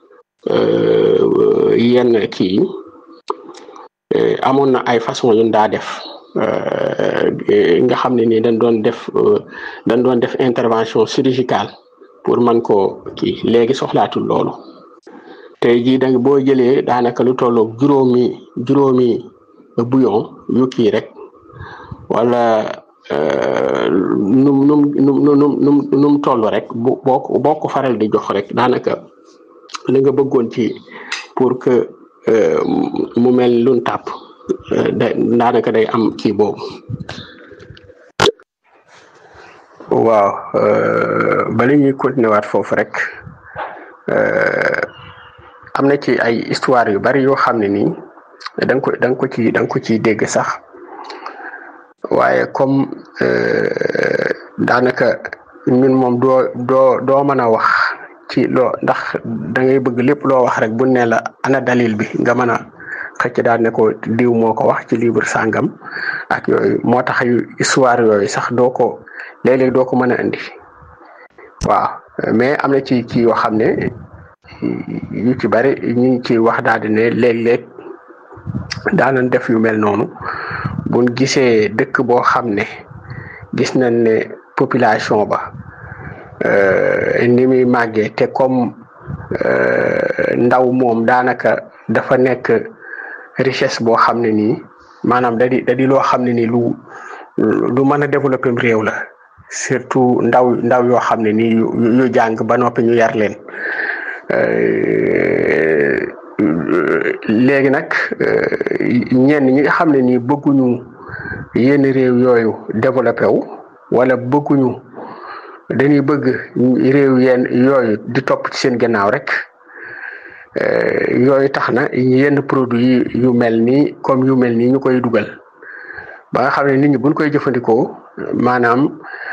yenn kii amoon na ay façon yu daa def nga xam ne nii dañ doon def dañ doon def intervention chirurgicale pour mën koo kii léegi soxlaatul loolu tey jii da boo jëlee daanaka lu tolloog juróomi juróomi bouillon yu kii rek wala num num num num num num toll rek bu boo ko boo ko faral di jox rek daanaka li nga bëggoon ci pour que mu mel lun tàpp da daanaka day am kii boobu waaw bala ñuy continuer waat foofu rek am na ci ay histoire yu bari yoo xam ne nii da nga ko da nga ko ci da nga ko ciy dégg sax waaye comme daanaka ñun moom doo doo doo mën a wax ci loo ndax da ngay bëgg lépp loo wax rek bu ne la ana dalil bi nga mën a xëcc daal ne ko diw moo ko wax ci livre sàngam ak yooyu moo tax yu histoire yooyu sax doo ko léeg-léeg doo ko mën a indi waaw mais am na ci ci yoo xam ne yu ci bari ñu ngi ci wax daal di ne léeg-léeg daanan def yu mel noonu buñ gisee dëkk boo xam ne gis nañ ne population ba ni muy màggee te comme ndaw moom daanaka dafa nekk richesse boo xam ne nii maanaam da di da di loo xam ne nii lu lu mën a développer réew la surtout ndaw ndaw yoo xam ne nii yu jàng ba noppi ñu yar leen léegi nag ñenn ñi nga xam ne nii bëgguñu yenn réew yooyu développé wu wala bëgguñu dañuy bëgg réew yenn yooyu di topp ci seen gannaaw rek yooyu tax na yenn produit yu mel nii comme yu mel nii ñu koy dugal ba nga xam ne nit ñi buñ koy jëfandikoo maanaam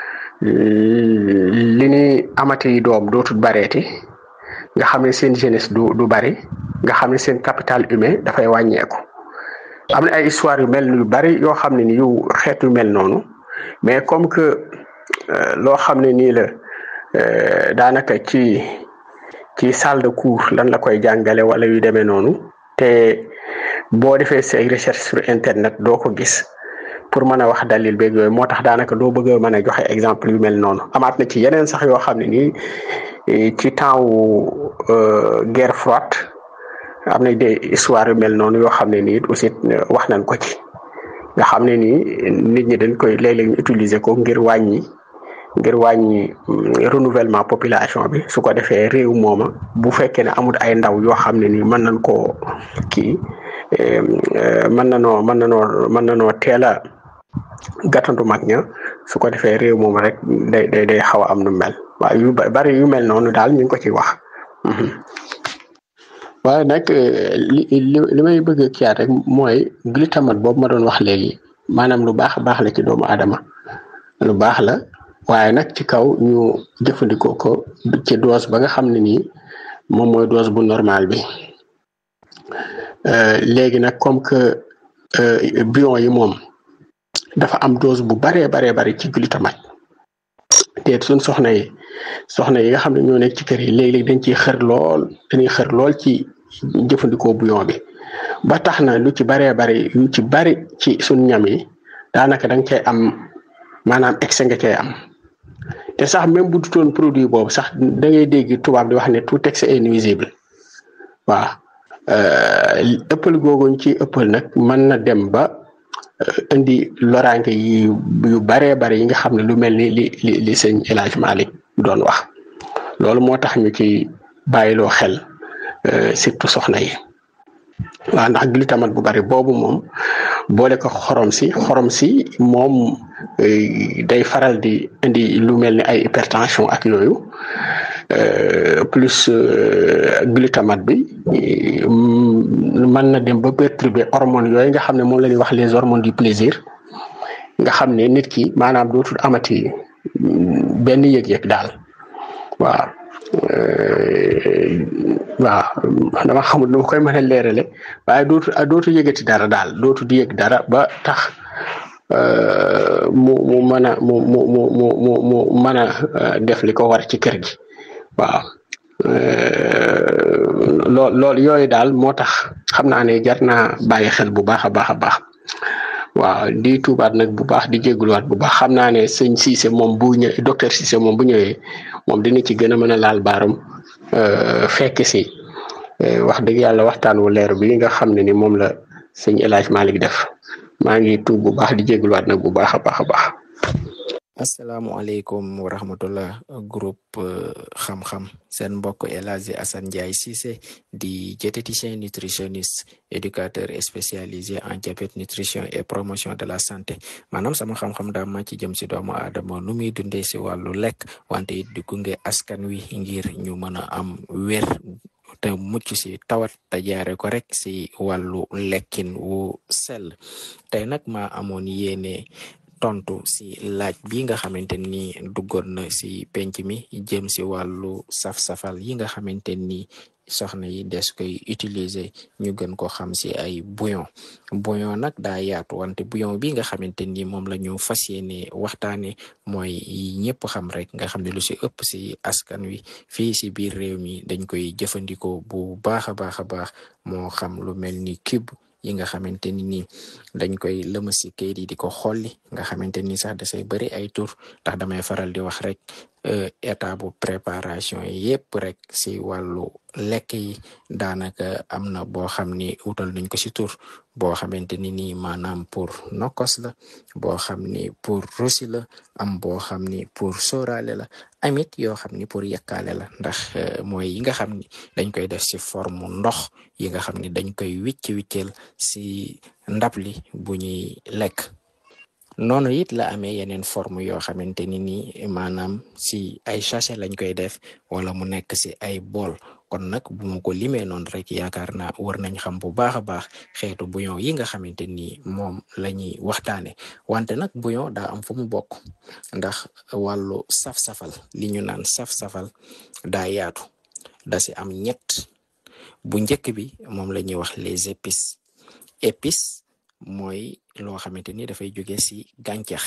li ni amati doom dootul bareeti nga xam ne seen jeunesse du du bari nga xam ne seen capital humain dafay wàññeeku am na ay histoire yu mel yu bari yoo xam ne ni yu xeet yu mel noonu mais comme que loo xam ne nii la daanaka ci ci salle de cours lan la koy jàngale wala yu demee noonu te boo defee say recherche sur internet doo ko gis pour mën a wax dalil beeg yooyu moo tax daanaka doo bëgg a mën a joxe exemple yu mel noonu amaat na ci yeneen sax yoo xam ne nii ci temps wu guerre froide am na des histoire yu mel noonu yoo xam ne nii aussi wax nañ ko ci nga xam ne nii nit ñi dañ koy léeg-léeg ñu utiliser ko ngir wàññi ngir wàññi renouvellement population bi su ko defee réew mooma bu fekkee ne amul ay ndaw yoo xam ne nii mën nañ koo kii mën na noo mën na noo mën na noo teel a gàttandu mag ña su ko defee réew moom rek day day day xaw a am nu mel waaye yu bari yu mel noonu daal ñu ngi ko ci wax waaye nag li li li may bëgg a kiyaat rek mooy glutamate boobu ma doon wax léegi maanaam lu baax baax la ci doomu aadama lu baax la waaye nag ci kaw ñu jëfandikoo ko ci dose ba nga xam ne nii moom mooy dose bu normal bi léegi nag comme que bion yi moom dafa am dose bu baree baree bari ci glutamate te suñ soxna yi soxna yi nga xam ne ñoo nekk ci kër yi léeg-léeg dañ ciy xër lool dañuy xër lool ci jëfandikoo bouillon bi ba tax na lu ci baree bari lu ci bari ci suñ ñam yi daanaka da nga cay am maanaam excès nga cay am te sax même bu dutoon produit boobu sax da ngay dégg tubaab di wax ne tout excès est nuisible waaw ëppal googuñ ci ëppal nag mën na dem ba indi loraange yi yu baree bari yi nga xam ne lu mel ni li li li sëñ El Hadj Malick doon wax loolu moo tax ñu ci bàyyiloo xel surtout soxna yi waaw ndax glutamate bu bari boobu moom boole ko xorom si xorom si moom day faral di indi lu mel ni ay hypertension ak yooyu plus glutamate bi mën na dem ba perturber hormones yooyu nga xam ne moom la ñuy wax les hormones du plaisir nga xam ne nit ki maanaam dootul amati benn yëg-yëg daal waaw waaw dama xamul nu ma koy mën a leerale waaye dootu dootu yëgati dara daal dootu di yëg dara ba tax mu mu mën a mu mu mu mu mu mu mën a def li ko war ci kër gi waaw lool loolu yooyu daal moo tax xam naa ne jar naa bàyyi xel bu baax a baax a baax waaw di tuubaat nag bu baax di jégaluwaat bu baax xam naa ne sëñ Cissé moom bu ñëwee docteur Cissé moom bu ñëwee moom dina ci gën a mën a laal baaram fekk si wax dëgg yàlla waxtaan wu leer bi nga xam ne ni moom la sëñ El Hadj Malick def maa ngi tuub bu baax di jégaluwaat nag bu baax a baax a baax. asalaamualeykum wa rahmatullah groupe xam-xam seen mbokk El Hadji Assane Ndiaye Cissé di diététicien nutritionniste éducateur spécialisé en diabète nutrition et promotion de la santé maanaam sama xam-xam daa ma ci jëm si doomu aadama nu muy dundee si wàllu lekk wante it di gunge askan wi ngir ñu mën a am wér te mucc si tawat te jaare ko rek si wàllu lekkin wu sell tey nag ma amoon yéene tontu si laaj bi nga xamante ni duggoon na si penc mi jëm si wàllu saf-safal yi nga xamante ni soxna yi des koy utiliser ñu gën ko xam si ay bouillon bouillon nag daa yaatu wante bouillon bi nga xamante ni moom la ñu fas yéene waxtaane mooy ñëpp xam rek nga xam ne lu si ëpp si askan wi fii si biir réew mi dañ koy jëfandikoo bu baax a baax a baax moo xam lu mel ni cube yi nga xamante ni nii dañ koy lëma si kayit yi di ko xolli nga xamante ni sax dasay bëri ay tur ndax damay faral di wax rek état bu préparation yépp rek si wàllu lekk yi daanaka am na boo xam ni wutal nañ ko si tur boo xamante ni nii maanaam pour nokkos la boo xam ni pour rosi la am boo xam ni pour sóoraale la amit yoo xam ni pour yekkaale la ndax mooy yi nga xam ni dañ koy def si forme ndox yi nga xam ni dañ koy wicc wiccel si ndab li bu ñuy lekk noonu it la amee yeneen forme yoo xamante ni nii maanaam si ay sachet lañ koy def wala mu nekk si ay bool kon nag bu ma ko limee noonu rek yaakaar naa war nañ xam bu baax a baax xeetu bouillon yi nga xamante ni moom la ñuy waxtaane wante nag bouillon daa am fu mu bokk ndax wàllu saf-safal li ñu naan saf-safal daa yaatu da si am ñett bu njëkk bi moom la ñuy wax les épices épices mooy loo xamante ni dafay jóge si gàncax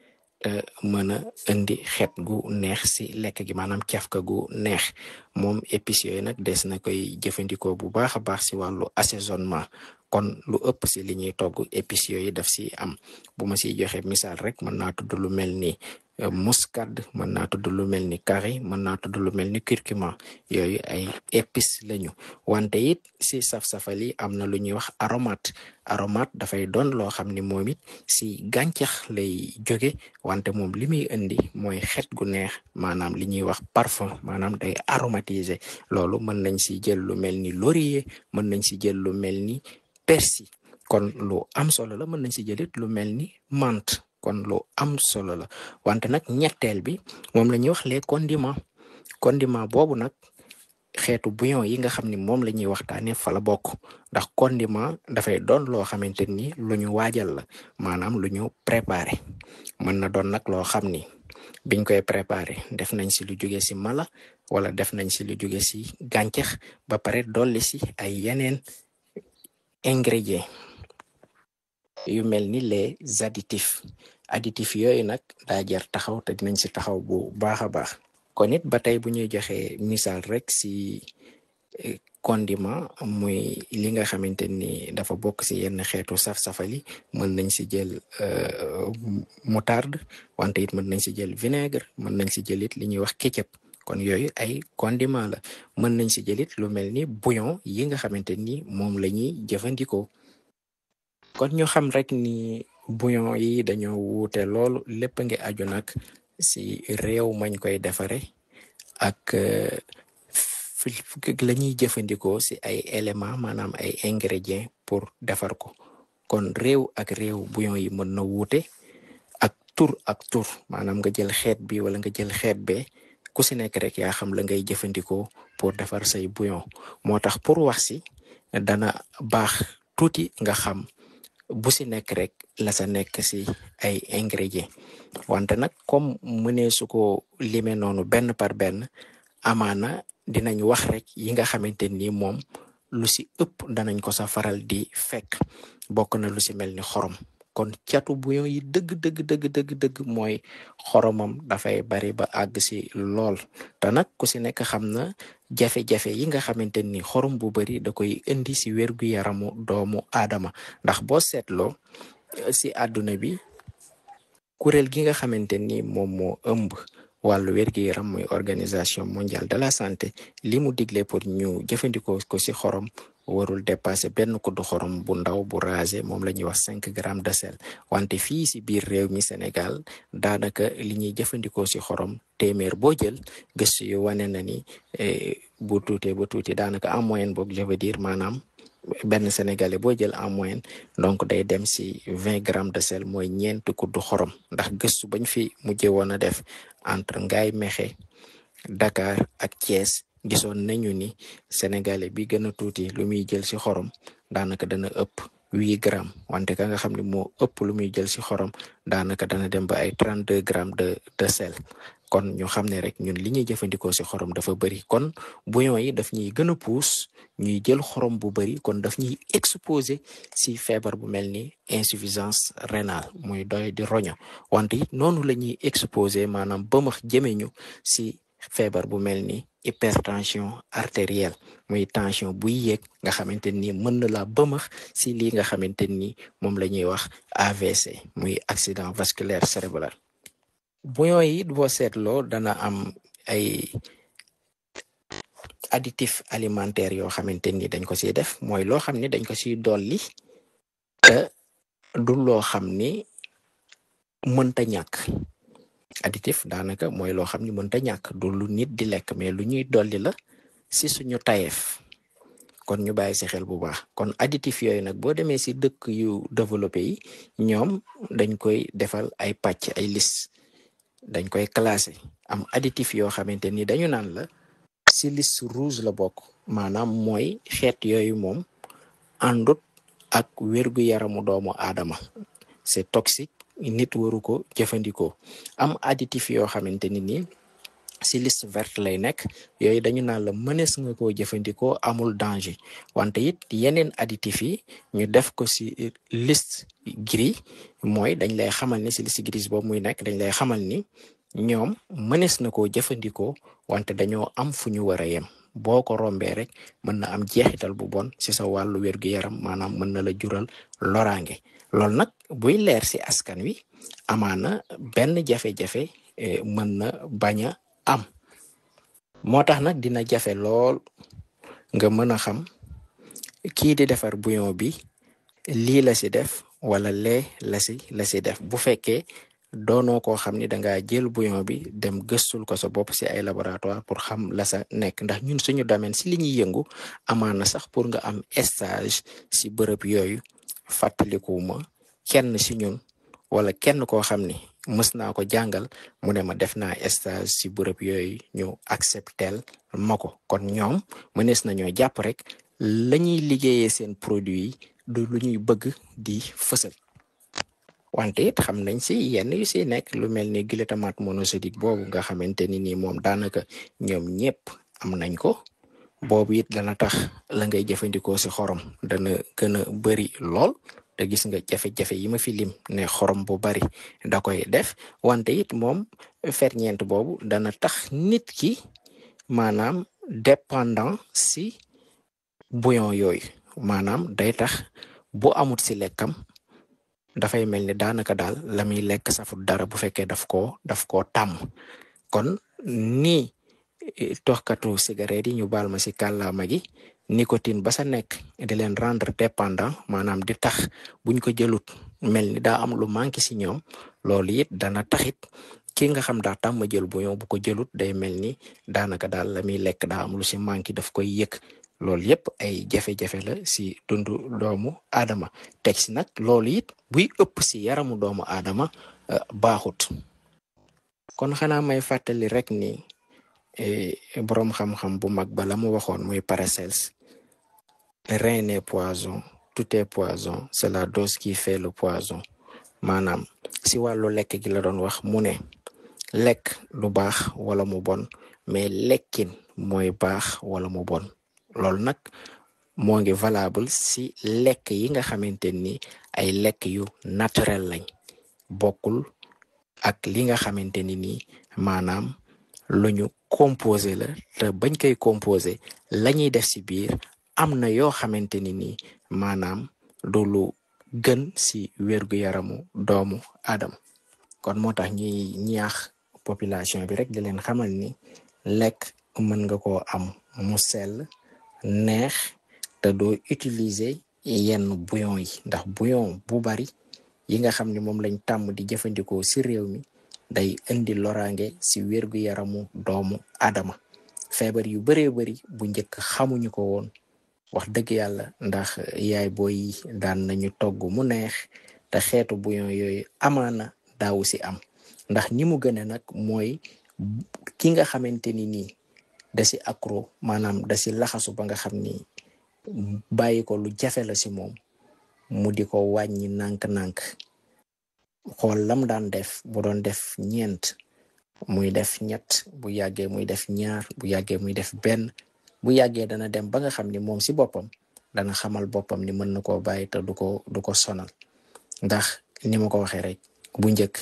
te mën a indi xeet gu neex si lekk gi maanaam cafka gu neex moom épices yooyu nag des na koy jëfandikoo bu baax a baax si wàllu assaisonnement kon lu ëpp si li ñuy togg épices yooyu daf si am bu ma siy joxe misaal rek mën naa tudd lu mel ni muscade mën naa tudd lu mel ni curry mën naa tudd lu mel ni curcuma yooyu ay épices lañu wante it si saf-safal yi am na lu ñuy wax aromate aromate dafay doon loo xam ni moom it si gàncax lay jóge wante moom li muy indi mooy xet gu neex maanaam li ñuy wax parfum maanaam day aromatiser loolu mën nañ si jël lu mel ni laurier mën nañ si jël lu mel ni persil kon lu am solo la mën nañ si jëlit lu mel ni menthe kon lu am solo la wante nag ñetteel bi moom la ñuy wax les condiments condiment boobu nag xeetu bouillon yi nga xam ni moom la ñuy waxtaanee fa la bokk ndax condiment dafay doon loo xamante ni lu ñu waajal la maanaam lu ñu préparé mën na doon nag loo xam ni biñ koy préparé def nañ si lu jóge si mala wala def nañ si lu jóge si gàncax ba pare dolli si ay yeneen ingrédients yu mel ni les additifs additifs yooyu nag daa jar taxaw te dinañ si taxaw bu baax a baax kon it ba tey bu ñuy joxe misaal rek si condiment muy li nga xamante ni dafa bokk si yenn xeetu saf-safali mën nañ si jël moutarde wante it mën nañ si jël vinaigre mën nañ si jël it li ñuy wax ketchup kon yooyu ay condiment la mën nañ si jëlit lu mel ni bouillon yi nga xamante ni moom la ñuy jëfandikoo kon ñu xam rek ni bouillon yi dañoo wuute loolu lépp ngi aju nag si réew mañ koy defare ak la ñuy jëfandikoo si ay éléments maanaam ay ingrédients pour defar ko kon réew ak réew bouillon yi mën na wuute ak tur ak tur maanaam nga jël xeet bi wala nga jël xeet bee ku si nekk rek yaa xam la ngay jëfandikoo pour defar say bouillon moo tax pour wax si dana baax tuuti nga xam bu si nekk rek la sa nekk si ay ingrédients wante nag comme mënee su ko limee noonu benn par benn amaana dinañ wax rek yi nga xamante ni moom lu si ëpp danañ ko sa faral di fekk bokk na lu si mel ni xorom kon catu bouillon yi dëgg dëgg dëgg dëgg dëgg mooy xoromam dafay bari ba àgg si lool te nag ku si nekk xam na jafe-jafe yi nga xamante ni xorom bu bari da koy indi si wérgu yaramu doomu aadama ndax boo seetloo si àdduna bi kuréel gi nga xamante ni moom moo ëmb wàllu wérgi yaram muy organisation mondiale de la santé li mu digle pour ñu jëfandikoo ko si xorom warul dépasser benn kuddu xorom bu ndaw bu rasé moom la ñuy wax cinq grammes de sel wante fii si biir réew mi Sénégal daanaka li ñuy jëfandikoo si xorom téeméer boo jël gëstu yu wane na ni bu tuutee ba tuuti daanaka en moyenne boog je veux dire maanaam benn sénégalais boo jël en moyenne donc day dem si vingt grammes de sel mooy ñeent kuddu xorom ndax gëstu bañ fi mujjee woon a def entre Ngaye Mékhé Dakar ak Thiès gisoon nañu ni sénégalais bi gën a tuuti lu muy jël si xorom daanaka dana ëpp huit grammes wante ka nga xam ne moo ëpp lu muy jël si xorom daanaka dana dem ba ay trente deux grammes de de sel kon ñu xam ne rek ñun li ñuy jëfandikoo si xorom dafa bëri kon bouillon yi daf ñuy gën a puus ñuy jël xorom bu bëri kon daf ñuy exposé si feebar bu mel ni insuffisance rénale muy doy di roño wante it noonu la ñuy exposé maanaam bëmax jëme ñu si feebar bu mel ni hypertension artérielle muy tension buy yéeg nga xamante ni mën na la bëmax si lii nga xamante ni moom la ñuy wax AVC muy accident vasculaire cérébral bouillon yi boo seetloo dana am ay additif alimentaire yoo xamante ni dañ ko siy def mooy loo xam ni dañ ko siy dolli te du loo xam ni mënta ñàkk additif daanaka mooy loo xam ni mënta ñàkk du lu nit di lekk mais lu ñuy dolli la si suñu tayeef kon ñu bàyyi si xel bu baax kon additif yooyu nag boo demee si dëkk yu développé yi ñoom dañ koy defal ay pàcc ay liste dañ koy classé am additif yoo xamante ni dañu naan la si liste rouge la bokk maanaam mooy xeet yooyu moom àndut ak wérgu yaramu doomu aadama c'est toxique nit waru ko jëfandikoo am additif yoo xamante ni nii si liste verte lay nekk yooyu dañu naan la mënees nga koo jëfandikoo amul danger wante it yeneen additif yi ñu def ko si liste gris mooy dañ lay xamal ni si liste gris boobu muy nekk dañ lay xamal ni ñoom mënees na koo jëfandikoo wante dañoo am fu ñu war a yem boo ko rombee rek mën na am jeexital bu bon si sa wàllu wér-gu-yaram maanaam mën na la jural loraange loolu nag buy leer si askan wi amaana benn jafe-jafe mën na bañ a am moo tax nag dina jafe lool nga mën a xam kii di defar bouillon bi lii la si def wala lee la si la si def bu fekkee doonoo koo xam ni danga jël bouillon bi dem gëstul ko sa bopp si ay laboratoire pour xam la sa nekk ndax ñun suñu domaine si li ñuy yëngu amaana sax pour nga am stage si bërëb yooyu fàttalikuwuma kenn si ñun wala kenn koo xam ni mës naa ko jàngal mu ne ma def naa stage si bërëb yooyu ñu acceptel ma ko kon ñoom mënees nañoo jàpp rek la ñuy liggéeyee seen produit yi du lu ñuy bëgg di fësal wante it xam nañ si yenn yu si nekk lu mel ni glutamate monosodique boobu nga xamante ni nii moom daanaka ñoom ñëpp am nañ ko boobu it dana tax la ngay jëfandikoo si xorom dana gën a bëri lool te gis nga jafe-jafe yi ma fi lim ne xorom bu bari da koy def wante it moom ferñeent boobu dana tax nit ki maanaam dépendant si bouillon yooyu maanaam day tax bu amut si lekkam dafay mel ni daanaka daal la muy lekk safut dara bu fekkee daf koo daf koo tàmm kon nii toxkatu cigarette yi ñu baal ma si kàllaama gi nicotine ba sa nekk di leen rendre dépendant maanaam di tax buñ ko jëlut mel ni daa am lu manqué si ñoom loolu it dana taxit ki nga xam daa tàmm jël bouillon bu ko jëlut day mel ni daanaka daal la muy lekk daa am lu si manqué daf koy yëg loolu yëpp ay jafe-jafe la si dundu doomu aadama teg si nag loolu it buy ëpp si yaramu doomu aadama baaxut kon xanaa may fàttali rek ni boroom xam-xam bu mag ba la mu waxoon muy Paracels rien n'est poison tout est poison c'est la dose qui fait le poison maanaam si wàllu lekk gi la doon wax mu ne lekk lu baax wala mu bon mais lekkin mooy baax wala mu bon loolu nag moo ngi valable si lekk yi nga xamante ni ay lekk yu naturel lañ bokkul ak li nga xamante ni nii maanaam lu ñu composé la te bañ koy composé la ñuy def si biir am na yoo xamante ni nii maanaam du lu gën si wérgu yaramu doomu aadama kon moo tax ñuy ñaax population bi rek di leen xamal ni lekk mën nga koo am mu sell neex te doo utiliser yenn bouillon yi ndax bouillon bu bari yi nga xam ne moom lañ tàmm di jëfandikoo si réew mi day indi loraange si wérgu yaramu doomu adama feebar yu bëree bëri bu njëkk xamuñu ko woon wax dëgg yàlla ndax yaay booy daan nañu togg mu neex te xeetu bouillon yooyu amaana daawu si am ndax ni mu gëne nag mooy ki nga xamante ni nii da si accro maanaam da si laxasu ba nga xam ni bàyyi ko lu jafe la si moom mu di ko wàññi nànk-nànk xool lam daan def bu doon def ñeent muy def ñett bu yàggee muy def ñaar bu yàggee muy def benn bu yàggee dana dem ba nga xam ni moom si boppam dana xamal boppam ni mën na koo bàyyi te du ko du ko sonal ndax ni ma ko waxee rek bu njëkk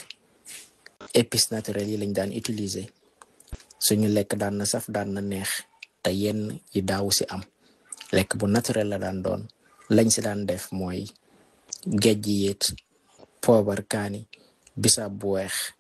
épices naturelles yi lañ daan utiliser suñu lekk daan na saf daan na neex te yenn yi daawu si am lekk bu naturel la daan doon lañ si daan def mooy géej gi yéet poobar kaani bisaab bu weex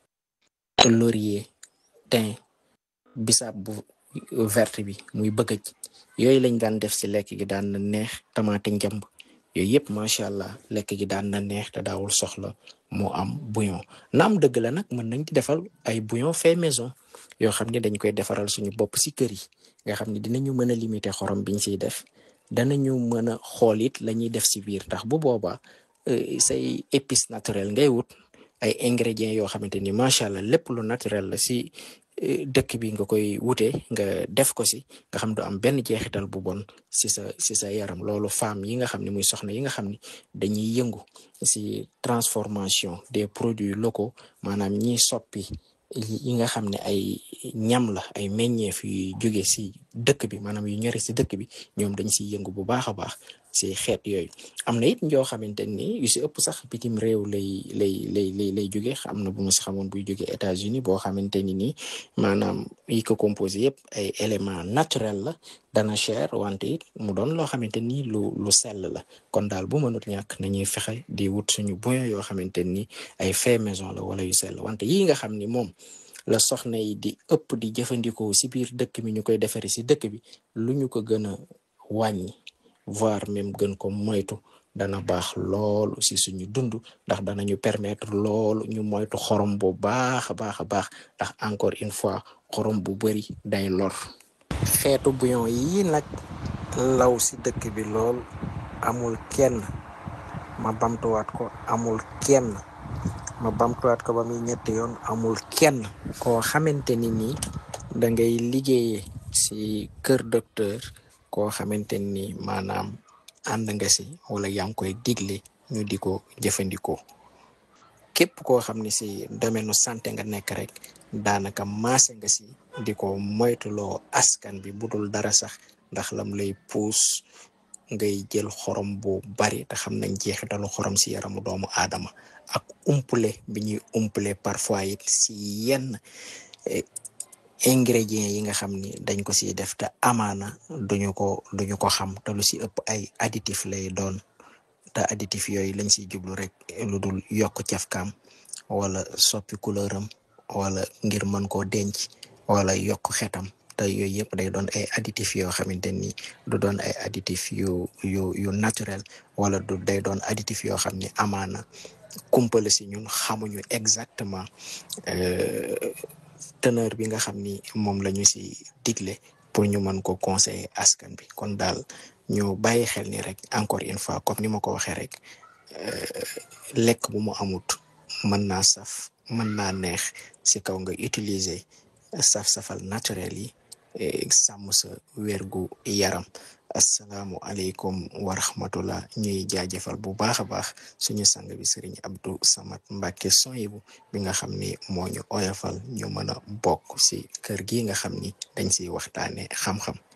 laurier thym bisaab bu verte bi muy bëggëj yooyu lañ daan def si lekk gi daan na neex tamaate njamb yooyu yëpp macha allah lekk gi daan na neex te daawul soxla moo am bouillon naam dëgg la nag mën nañ di defal ay bouillon fait maison yoo xam ne dañ koy defaral suñu bopp si kër yi nga xam ne dinañu mën a limiter xorom biñ siy def danañu mën a xool it la ñuy def si biir ndax bu boobaa say épices naturel ngay wut ay ingrédients yoo xamante ni macha allah lépp lu naturel la si dëkk bi nga koy wutee nga def ko si nga xam du am benn jeexital bu bon si sa si sa yaram loolu femme yi nga xam ne muy soxna yi nga xam ne dañuy yëngu si transformation des produits locaux maanaam ñiy soppi yi nga xam ne ay ñam la ay meññeef yu jóge si dëkk bi maanaam yu ñore si dëkk bi ñoom dañ siy yëngu bu baax a baax si xeet yooyu am na it yoo xamante ni yu si ëpp sax bitim réew lay lay lay lay lay jóge am na bu ma si xamoon buy jóge États-Unis boo xamante ni nii maanaam yi ko composé yëpp ay éléments naturels la dana cher wante it mu doon loo xamante ni lu lu sell la kon daal bu mënut ñàkk nañuy fexe di wut suñu bouillon yoo xamante ni ay fait maison la wala yu sell wante yii nga xam ni moom la soxna yi di ëpp di jëfandikoo si biir dëkk bi ñu koy defaree si dëkk bi lu ñu ko gën a wàññi voire même gën ko moytu dana baax loolu si suñu dund ndax danañu permettre loolu ñu moytu xorom bu baax a baax a baax ndax encore une fois xorom bu bari day lor xeetu bouillon yi nag law si dëkk bi lool amul kenn ma bamtuwaat ko amul kenn ma bamtuwaat ko ba muy ñetti yoon amul kenn koo xamante ni nii da ngay liggéeyee si kër docteur koo xamante ni maanaam ànd nga si wala yaa ngi koy digle ñu di ko jëfandikoo képp koo xam ne si domaine santé nga nekk rek daanaka maase nga si di ko moytuloo askan bi budul dara sax ndax lam lay puus ngay jël xorom bu bari te xam nañ jeexitalu xorom si yaramu doomu aadama ak umpule bi ñuy umpule parfois it si yenn ingrédients yi nga xam ni dañ ko siy def te amaana duñu ko duñu ko xam te lu si ëpp ay additif lay doon te additif yooyu lañ siy jublu rek lu dul yokk cafkaam wala soppi couleuram wala ngir mën koo denc wala yokk xetam te yooyu yëpp day doon ay additif yoo xamante ni du doon ay additif yu yu yu naturel wala du day doon additif yoo xam ni amaana kumpale si ñun xamuñu exactement teneur bi nga xam ni moom la ñu si digle pour ñu mën ko conseiller askan bi kon daal ñu bàyyi xel ni rek encore une fois comme ni ma ko waxee rek lekk bu mu amut mën naa saf mën naa neex si kaw nga utiliser saf-safal naturel yi sàmm sa wérgu yaram asalaamu aleykum wa rahmatullah ñuy jaajëfal bu baax a baax suñu sang bi sëriñ Abdou Samad Mbacke Soyibu bi nga xam ni moo ñu oyofal ñu mën a bokk si kër gi nga xam ni dañ siy waxtaane xam-xam